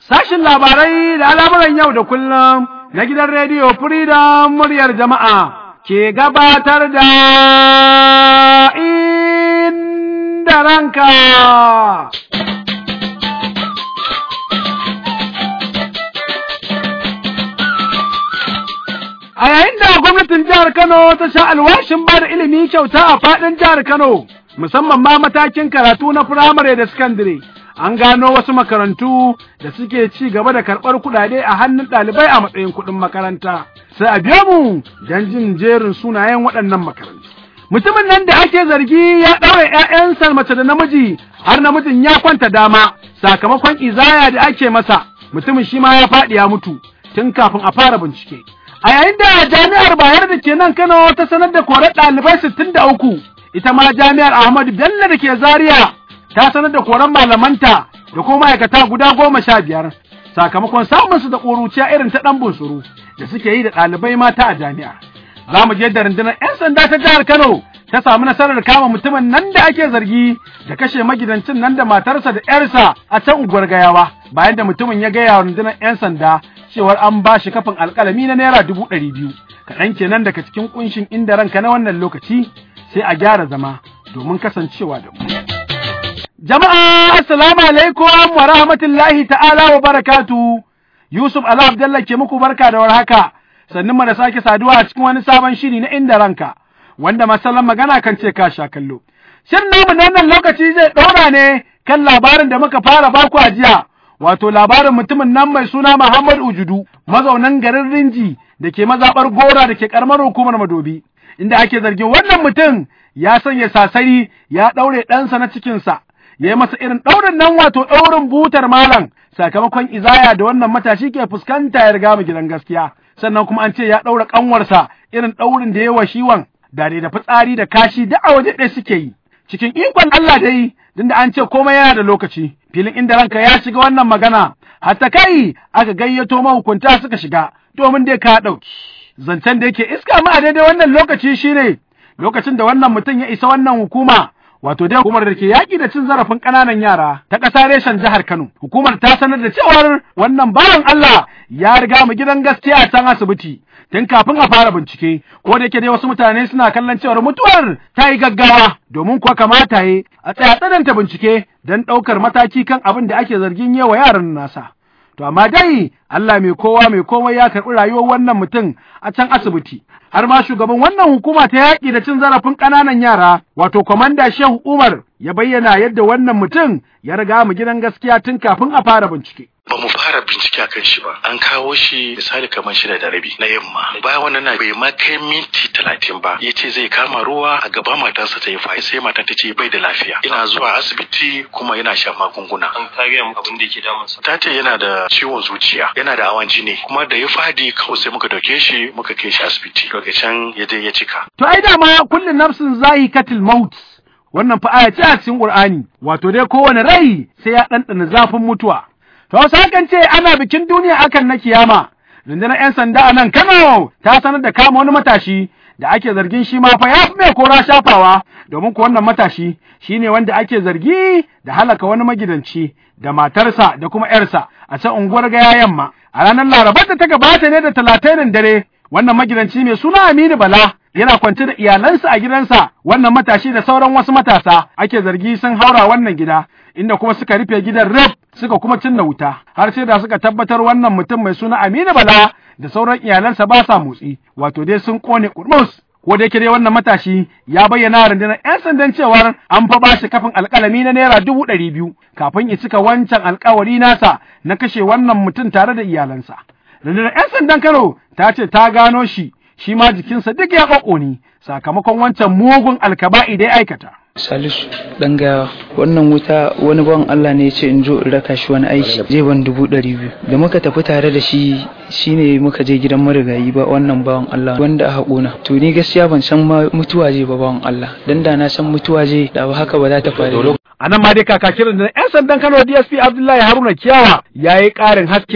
Sashin labarai da al'amuran yau da kullum na gidan rediyo Freedom muryar jama'a ke gabatar da inda ranka. A yayin da gwamnatin jihar Kano ta sha alwashin ba da ilimi kyauta a faɗin jihar Kano, musamman ma matakin karatu na firamare da sakandare. An gano wasu makarantu da suke ci gaba da karɓar kuɗaɗe a hannun ɗalibai a matsayin kuɗin makaranta. Sai a biyo mu don jin jerin sunayen waɗannan makarantu. Mutumin nan da ake zargi ya ɗaure ‘ya'yansa mace da namiji har namijin ya kwanta dama sakamakon izaya da ake masa. Mutumin shi ma ya faɗi ya mutu tun kafin a fara bincike. A yayin da jami'ar Bayar da ke nan Kano ta sanar da korar ɗalibai sittin da uku, ita ma jami'ar Ahmadu Bello da ke Zaria ta sanar da koran malamanta da kuma ma'aikata guda goma sha biyar sakamakon samun su da ƙuruciya irin ta ɗan bunsuru da suke yi da ɗalibai mata a jami'a. Za mu je da rundunar 'yan sanda ta jihar Kano ta samu nasarar kama mutumin nan da ake zargi da kashe magidancin nan da matarsa da 'yarsa a can unguwar gayawa bayan da mutumin ya gaya wa rundunar 'yan sanda cewar an ba shi kafin alƙalami na naira dubu ɗari biyu kaɗan kenan daga cikin ƙunshin inda ranka na wannan lokaci sai a gyara zama domin kasancewa da mu. Jama'a assalamu alaikum wa rahmatullahi ta'ala wa barakatu Yusuf Ala Abdallah ke muku barka da warhaka sannan mu da sake saduwa a cikin wani sabon shiri na inda ranka wanda masallan magana kan ce ka sha kallo. Shirin namu na wannan lokaci zai ɗora ne kan labarin da muka fara baku a jiya wato labarin mutumin nan mai suna Muhammad Ujudu, mazaunan garin Rinji da ke mazaɓar Gora da ke ƙaramar hukumar Madobi, inda ake zargin wannan mutum ya sanya sasari ya ɗaure ɗansa na cikinsa, ya yi masa irin ɗaurin nan wato ɗaurin butar malam sakamakon izaya da wannan matashi ke fuskanta ya riga mu gidan gaskiya. Sannan kuma an ce ya ɗaura ƙanwarsa irin ɗaurin da ya wa shiwan da da fitsari da kashi da a waje ɗaya suke yi. Cikin ikon Allah dai, tunda an ce komai yana da lokaci, filin inda ranka ya shiga wannan magana, hatta kai aka gayyato mahukunta suka shiga, domin dai ka ɗauki. Zancen da yake iska ma a daidai wannan lokaci shine lokacin da wannan mutum ya isa wannan hukuma, wato dai hukumar da ke yaƙi da cin zarafin ƙananan yara ta ƙasa reshen jihar Kano. Hukumar ta sanar da cewar wannan bawan Allah ya riga mu gidan gaskiya a can asibiti. tun kafin a fara bincike ko da yake dai wasu mutane suna kallon cewar mutuwar ta yi gaggawa domin kuwa kamata yi a tsaya tsananta bincike don ɗaukar mataki kan abin da ake zargin yawa yaran nasa. To amma dai Allah mai kowa mai komai ya karɓi rayuwar wannan mutum a can asibiti. Har ma shugaban wannan hukuma ta yaƙi da cin zarafin ƙananan yara wato kwamanda Shehu Umar ya bayyana yadda wannan mutum ya riga mu gidan gaskiya tun kafin a fara bincike. ba mu fara bincike akan shi ba an kawo shi misali kamar shida da rabi na yamma bayan wannan na bai ma kai minti talatin ba ya ce zai kama ruwa a gaba matarsa ta yi fa sai matan ta ce bai da lafiya ina zuwa asibiti kuma yana shan magunguna an kage mu abin da yake damunsa ta ce yana da ciwon zuciya yana da hawan jini kuma da ya fadi kawai sai muka dauke shi muka kai shi asibiti daga can ya je ya cika To ai dama kullum nafsin zahi katil maut wannan fa aya ce a cikin Qur'ani wato dai kowane rai sai ya ɗanɗana zafin mutuwa. To wasu hakan ce ana bikin duniya akan na kiyama. Rundunar 'yan sanda a nan Kano ta sanar da kama wani matashi da ake zargin shi ma fa ya fi mai kora shafawa domin ko wannan matashi shi ne wanda ake zargi da halaka wani magidanci da matarsa da kuma 'yarsa a can unguwar gaya yamma. A ranar Larabar da ta gabata ne da talatainin dare wannan magidanci mai suna Aminu Bala yana kwance da iyalansa a gidansa wannan matashi da sauran wasu matasa ake zargi sun haura wannan gida inda kuma suka rufe gidan rep suka kuma cinna wuta har sai da suka tabbatar wannan mutum mai suna Aminu Bala da sauran iyalansa ba sa motsi wato dai sun kone kurmus ko da yake dai wannan matashi ya bayyana rundunar 'yan sandan cewar an fa bashi kafin alkalami na naira dubu ɗari biyu kafin ya cika wancan alkawari nasa na kashe wannan mutum tare da iyalansa. Rundunar 'yan sandan Kano ta ce ta gano shi shi ma jikinsa duk ya ƙwaƙoni sakamakon wancan mugun alkaba'i da ya aikata. Salisu ɗan gaya wannan wuta wani bawan Allah ne ya ce in zo in raka shi wani aiki zai ban dubu ɗari biyu da muka tafi tare da shi shine muka je gidan marigayi ba wannan bawan Allah wanda a haƙona to ni gaskiya ban san ma mutuwa zai ba bawan Allah dan da na san mutuwa zai da ba haka ba za ta faru A nan ma dai kakakin da 'yan sandan Kano DSP Abdullahi Haruna Kiyawa ya yi ƙarin haske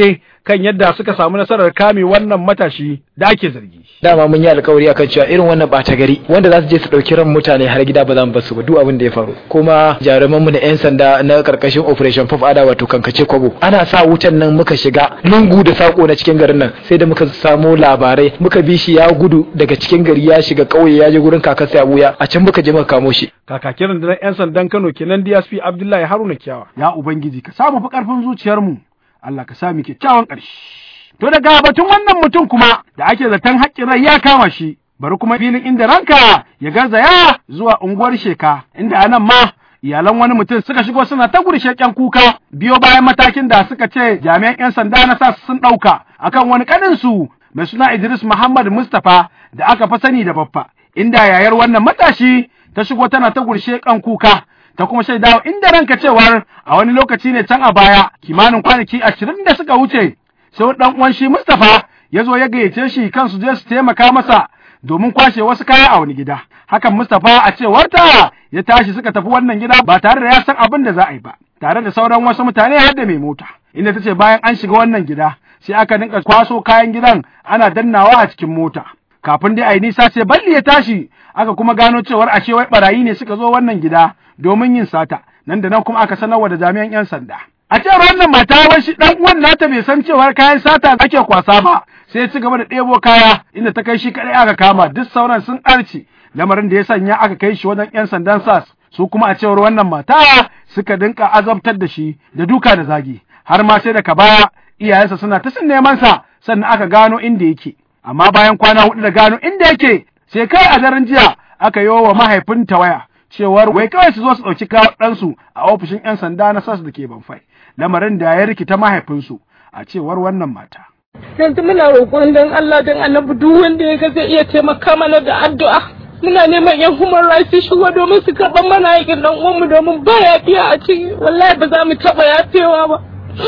kan yadda suka samu nasarar kame wannan matashi da ake zargi. dama mun yi alkawari akan cewa irin wannan ɓata gari wanda za su je su ɗauki ran mutane har gida ba za mu bar su ba duk abin da ya faru kuma jaruman mu na yan sanda na karkashin operation pop ada wato kankace kwabo ana sa wutan nan muka shiga lungu da sako na cikin garin nan sai da muka samu labarai muka bi shi ya gudu daga cikin gari ya shiga ƙauye ya je gurin kakarsa ya buya a can muka je muka kamo shi Kakakin rundunar 'yan sandan Kano kenan DSP Abdullahi Haruna Kiyawa. Ya Ubangiji ka samu fi ƙarfin zuciyarmu, Allah ka sami kyakkyawan ƙarshe. To daga batun wannan mutum kuma da ake zaton haƙƙin rai ya kama shi, bari kuma filin inda ranka ya garzaya zuwa unguwar sheka, inda a nan ma iyalan wani mutum suka shigo suna ta gurshe ƙyan kuka biyo bayan matakin da suka ce jami'an 'yan sanda na sa sun ɗauka akan wani ƙaninsu mai suna Idris Muhammad Mustapha da aka fa sani da baffa, inda yayar wannan matashi ta shigo tana ta gurshe kan kuka ta kuma shaidawa inda ranka cewar a wani lokaci ne can a baya kimanin kwanaki ashirin da suka wuce sai ɗan uwan shi Mustapha ya zo ya gayyace shi kan su je su taimaka masa domin kwashe wasu kaya a wani gida hakan Mustapha a cewarta ya tashi suka tafi wannan gida ba tare da ya san abin da za a yi ba tare da sauran wasu mutane har da mai mota inda ta ce bayan an shiga wannan gida sai aka dinka kwaso kayan gidan ana dannawa a cikin mota kafin dai a yi nisa sai balli ya tashi aka kuma gano cewar ashe wai barayi ne suka zo wannan gida domin yin sata nan da nan kuma aka sanarwa da jami'an 'yan sanda a cewar wannan mata wai shi dan uwan nata bai san cewar kayan sata ake kwasa ba sai ya ci gaba da ɗebo kaya inda ta kai shi kadai aka kama duk sauran sun arce lamarin da ya sanya aka kai shi wajen 'yan sandan sas su kuma a cewar wannan mata suka dinka azabtar da shi da duka da zagi har ma sai daga baya iyayensa suna ta sun neman sa sannan aka gano inda yake amma bayan kwana hudu da gano inda yake sai kai a daren jiya aka yi wa mahaifinta waya cewar wai kawai su zo su ɗauki kawo ɗansu a ofishin 'yan sanda na sas da ke banfai lamarin da ya rikita mahaifinsu a cewar wannan mata. yanzu muna roƙon don Allah don annabi duk wanda ya ga zai iya taimaka mana da addu'a muna neman yan human rights su shigo domin su karɓar mana aikin ɗan uwanmu domin ba yafiya a ciki wallahi ba za mu taɓa yafewa ba.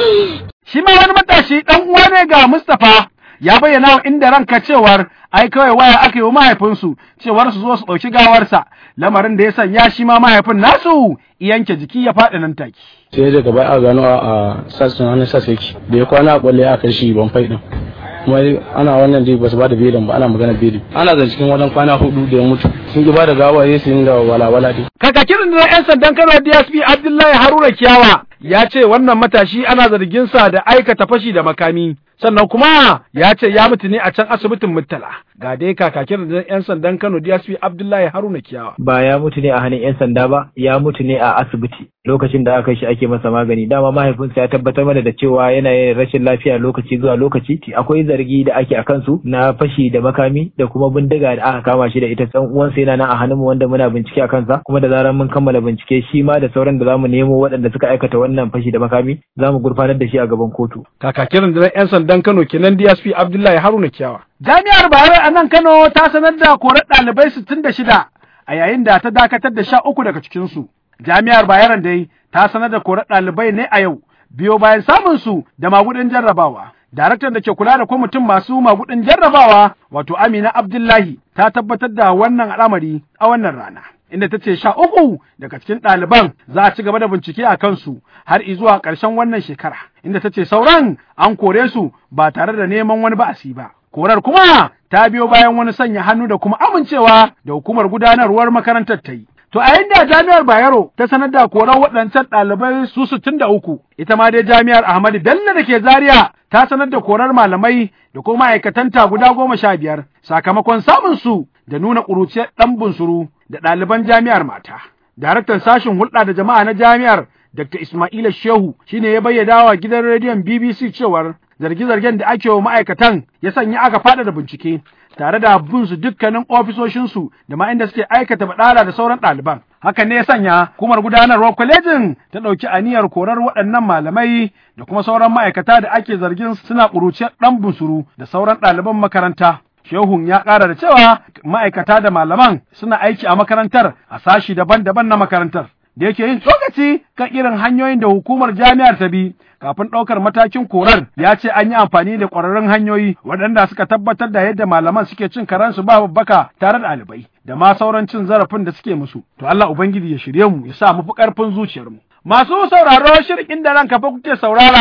Shi ma wani matashi ɗan uwa ne ga Mustapha ya bayyana wa inda ranka cewar ai kawai waya aka yi wa mahaifinsu cewar su zo su ɗauki gawarsa lamarin da ya sanya shi ma mahaifin nasu yanke jiki ya faɗi nan take. sai daga baya a gano a sassan hannun sassa yake da ya kwana a kwalle a kai shi ban fai din kuma ana wannan dai ba su ba da belin ba ana magana belin ana zan cikin wajen kwana hudu da ya mutu sun ki ba da gawa ya su da walawala dai Kakakin da 'yan sandan Kano DSP Abdullahi Haruna Kiyawa ya ce wannan matashi ana zargin sa da aikata fashi da makami sannan kuma ya ce ya mutu ne a can asibitin Murtala ga dai kakakin da 'yan sandan Kano DSP Abdullahi Haruna Kiyawa. ba ya mutu ne a hannun 'yan sanda ba ya mutu ne a asibiti lokacin da aka shi ake masa magani dama mahaifinsa ya tabbatar mana da cewa yana yin rashin lafiya lokaci zuwa lokaci akwai zargi da ake a kansu na fashi da makami da kuma bindiga da aka kama shi da ita san uwansa yana nan a hannun mu wanda muna bincike a kansa kuma da zarar mun kammala bincike shi ma da sauran da zamu nemo waɗanda suka aikata wannan fashi da makami zamu gurfanar da shi a gaban kotu Kakakin da 'yan sandan Kano kenan DSP Abdullahi Haruna Kiyawa. Jami'ar Bayero a nan Kano ta sanar da korar ɗalibai sittin da shida a yayin da ta dakatar da sha uku daga cikinsu. Jami'ar Bayero dai ta sanar da korar ɗalibai ne a yau biyo bayan samun su da magudin jarrabawa. Daraktan da ke kula da kwamitin masu magudin jarrabawa wato Amina Abdullahi ta tabbatar da wannan al'amari a wannan rana. Inda ta ce sha uku daga cikin ɗaliban za a ci gaba da bincike a kansu har izuwa ƙarshen wannan shekara. Inda ta ce sauran an kore su ba tare da neman wani ba'asi ba. Korar kuma ta biyo bayan wani sanya hannu da kuma amincewa da hukumar gudanarwar makarantar ta yi. To a yadda jami'ar Bayero ta sanar da koran waɗancan ɗalibai su sittin da uku, ita ma dai jami'ar Ahmadu Bello da ke Zaria ta sanar da korar malamai da kuma ma'aikatanta guda goma sha biyar sakamakon samun su da nuna ƙuruciyar ɗan bunsuru da ɗaliban jami'ar mata. Daraktan sashen hulɗa da jama'a na jami'ar Dr. Ismaila Shehu shine ya bayyana wa gidan rediyon BBC cewar zarge-zargen da ake wa ma'aikatan ya sanya aka faɗa da bincike tare da bin su dukkanin ofisoshinsu da ma inda suke aikata baɗala da sauran ɗaliban. Hakan ne ya sanya kumar gudanarwar kwalejin ta ɗauki aniyar korar waɗannan malamai da kuma sauran ma'aikata da ake zargin suna ƙuruciyar ɗan bunsuru da sauran ɗaliban makaranta. Shehun ya ƙara da cewa ma'aikata da malaman suna aiki a makarantar a sashi daban-daban na makarantar. Da yake yin tsokaci kan irin hanyoyin da hukumar jami'ar ta bi kafin ɗaukar matakin korar ya ce an yi amfani da ƙwararrun hanyoyi waɗanda suka tabbatar da yadda malaman suke cin karansu ba babbaka tare da ɗalibai da ma sauran cin zarafin da suke musu. To Allah Ubangiji ya shirye mu ya sa mu fi ƙarfin zuciyarmu. Masu sauraro shirin inda ranka fa kuke saurara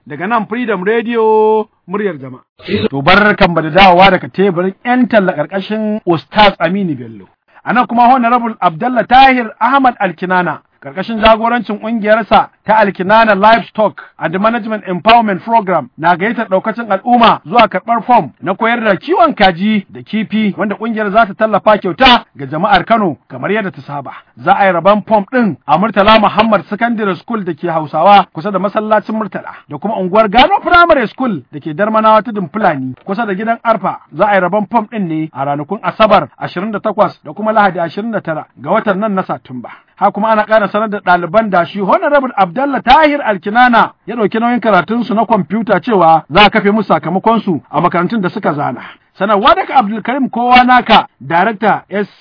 daga nan Freedom Radio muryar jama'a. To barkan da dawowa daga teburin 'yan talla ƙarƙashin Ustaz Aminu Bello. A nan kuma Honorable Abdallah Tahir Ahmad Alkinana karkashin jagorancin ƙungiyarsa ta Alkinana Livestock and Management Empowerment Program na gayyatar ɗaukacin al'umma zuwa karɓar fom na koyar da kiwon kaji da kifi wanda ƙungiyar za ta tallafa kyauta ga jama'ar Kano kamar yadda ta saba. Za a yi rabon fom ɗin a Murtala Muhammad Secondary School da ke Hausawa kusa da masallacin Murtala da kuma unguwar Gano Primary School da ke Darmanawa tudun Fulani kusa da gidan Arfa za a yi rabon fom ɗin ne a ranakun Asabar 28 da kuma Lahadi 29 ga watan nan na Satumba. ha kuma ana ƙara sanar da ɗaliban da shi Honorable Abdallah Tahir Alkinana ya ɗauki nauyin karatunsu na kwamfuta cewa za a kafe musu sakamakonsu a makarantun da suka zana. Sanarwa daga Abdulkarim Kowa Naka, Darakta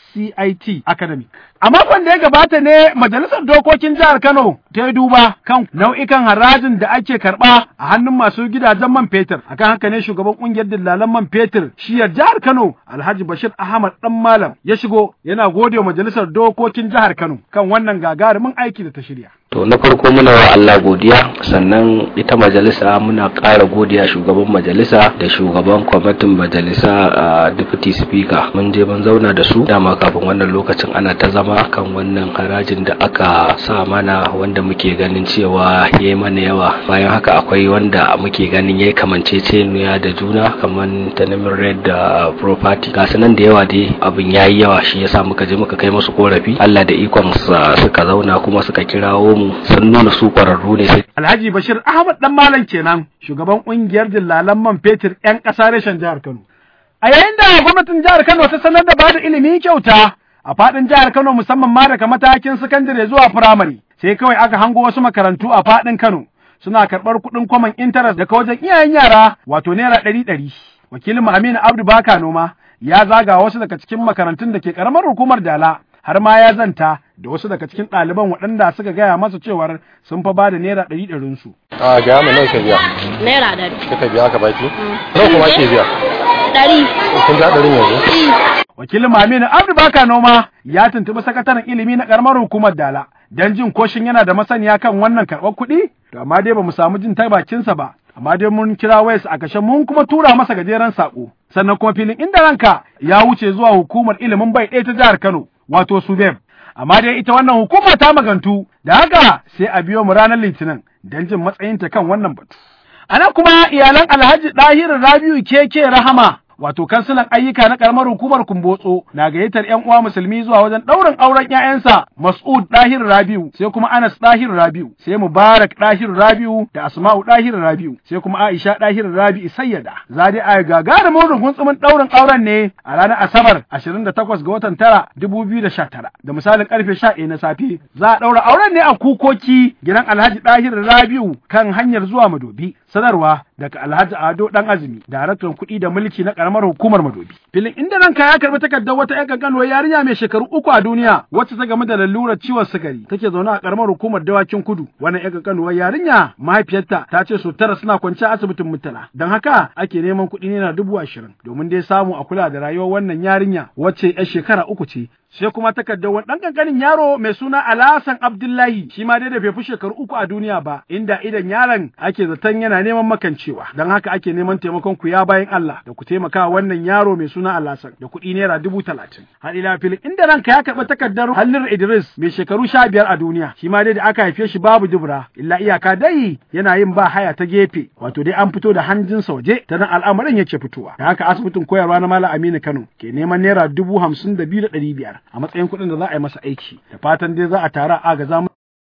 SCIT Academy. A makon da ya gabata ne Majalisar Dokokin Jihar Kano ta yi duba kan nau'ikan harajin da ake karɓa a hannun masu gidajen man fetur. Akan haka ne shugaban ƙungiyar dillalan man fetur shiyar Jihar Kano Alhaji Bashir Ahmad Dan Malam ya shigo yana gode wa Majalisar Dokokin Jihar Kano kan wannan gagarumin aiki da ta shirya. To na farko muna wa Allah godiya sannan ita majalisa muna ƙara godiya shugaban majalisa da shugaban kwamitin majalisa a deputy speaker mun je mun zauna da su dama kafin wannan lokacin ana ta zama kan wannan harajin da aka sa mana wanda muke ganin cewa ya mana yawa bayan haka akwai wanda muke ganin ya kamanceceniya da juna kamar tanamin red da property ga nan da yawa dai abin yayi yawa shi yasa muka je muka kai musu korafi Allah da ikon suka zauna kuma suka kirawo mu sun nuna su kwararru ne sai Alhaji Bashir Ahmad dan Malam kenan shugaban kungiyar dillalan man fetur 'yan ƙasa reshen jihar Kano. A yayin da gwamnatin jihar Kano ta sanar da bada ilimi kyauta a faɗin jihar Kano musamman ma daga matakin sakandare zuwa firamare sai kawai aka hango wasu makarantu a faɗin Kano suna karɓar kuɗin kwaman intanet daga wajen iyayen yara wato naira ɗari ɗari. Wakilin Aminu Abdu Baka Noma ya zaga wasu daga cikin makarantun da ke ƙaramar hukumar Dala har ma ya zanta da wasu daga cikin ɗaliban waɗanda suka gaya masa cewar sun fa bada naira ɗari ɗarin su. A gaya mu nawa ka biya? Naira ɗari. Kika biya ka baki? Nawa kuma ke biya? Ɗari. Kun ga ɗarin yanzu? Wakilin Maminu Abdu Baka Noma ya tuntuɓi sakataren ilimi na ƙaramar hukumar Dala don jin koshin yana da masaniya kan wannan karɓar kuɗi? To amma dai ba mu samu jin ta bakinsa ba. Amma dai mun kira wayas a kashe mun kuma tura masa gajeren saƙo. Sannan kuma filin inda ranka ya wuce zuwa hukumar ilimin bai ɗaya ta jihar Kano wato Subeb. amma dai ita wannan hukuma ta magantu da haka sai a biyo mu ranar litinin don jin matsayinta kan wannan batu. A nan kuma iyalan Alhaji Ɗahiru Rabiu keke Rahama wato kansilan ayyuka na karamar hukumar Kumbotso na gayyatar ƴan uwa musulmi zuwa wajen ɗaurin auren ƴaƴansa Mas'ud Dahir Rabiu sai kuma Anas Dahir Rabiu sai Mubarak Dahir Rabiu da Asma'u Dahir Rabiu sai kuma Aisha Dahir Rabiu Sayyada za dai a gagarumin rugunsumin ɗaurin auren ne a ranar Asabar 28 ga watan tara 2019 da misalin karfe 11 na safe za a ɗaura auren ne a kukoki gidan Alhaji Dahir Rabiu kan hanyar zuwa Madobi sanarwa daga Alhaji Ado Dan Azumi daraktan kuɗi da mulki na karamar hukumar Madobi. Filin inda ranka ya karbi takardar wata ƴan kankanuwar yarinya mai shekaru uku a duniya wacce ta game da lalurar ciwon sukari take zaune a karamar hukumar Dawakin Kudu. Wannan ƴan kankanuwar yarinya mahaifiyarta ta ce su tara suna kwance a asibitin Murtala. Don haka ake neman kuɗi naira dubu ashirin domin dai samu a kula da rayuwar wannan yarinya wacce ƴar shekara uku ce sai kuma takardar wani ɗan ƙanƙanin yaro mai suna Alhassan Abdullahi shi ma dai da bai fi shekaru uku a duniya ba inda idan yaron ake zaton yana neman makancewa don haka ake neman taimakon ku ya bayan Allah da ku taimaka wannan yaro mai suna Alhassan da kuɗi naira dubu talatin. Har ila filin inda ranka ya karɓi takardar Hallir Idris mai shekaru sha biyar a duniya shi ma dai da aka haife shi babu dubura illa iyaka dai yana yin ba haya ta gefe wato dai an fito da hanjinsa waje ta nan al'amarin yake fitowa da haka asibitin koyarwa na Malam Aminu Kano ke neman naira dubu hamsin da biyu da ɗari biyar a matsayin kuɗin da za a yi masa aiki da fatan dai za a tara a ga zamu